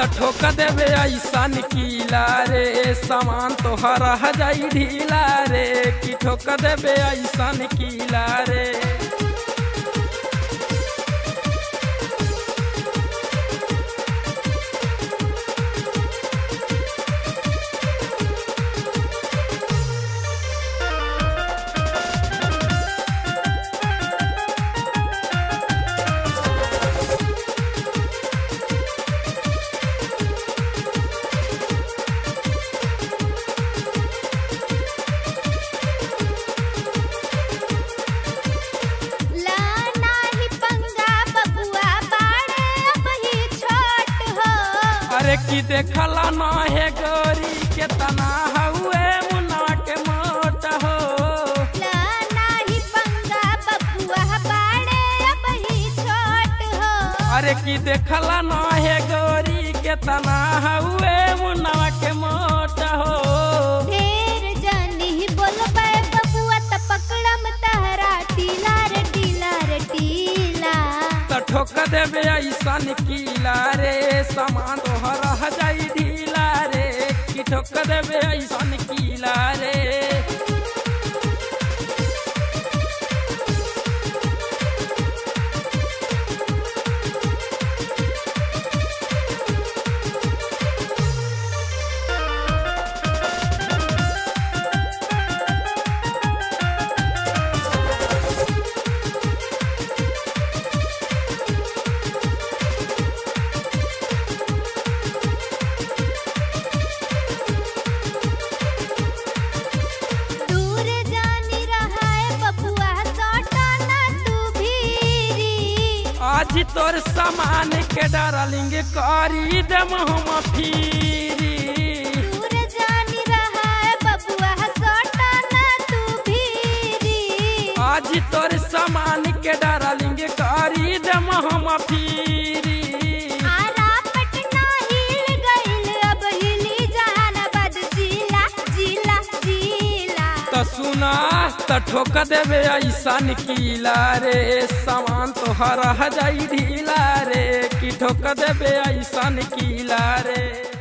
त ठोक देबे ऐसा निकीला रे सामान तोहर रह जाई ढीला रे कि ठोक देबे ऐसा निकीला रे ला नाही पंगा बबुआ बाड़े अब ही छोट हो अरे की देखला ना है गोरी के तना हुए मुना के मोट हो ला नाही पंगा बबुआ बाड़े अब ही छोट हो अरे की देखला ना है गोरी के तना हुए मुना के मोट हो ढेर जानी बोलबे बबुआ त पकड़म तहरा टीला रे टीला रे टीला त ठोक देबे ऐसा निकीला रे सामान तोहर रह जाई ढीला रे कि ठोक देबे ऐसा निकीला रे दूर जानी रहा है बबुआ सौटा ना तू भीरी आज तोर सामान के डारलिंग करी दम हम फिरी दूर जानी रहा है बबुआ सौटा ना तू भीरी आज तोर सामान के डारलिंग करी दम हम फिरी आरा पटना हिल गइल अब हिली जहानाबाद जिला जिला जिला त सुना त ठोक देबे ऐसा निकीला रे सामान तोहर रह जाई ढीला रे कि ठोक देबे ऐसा निकीला रे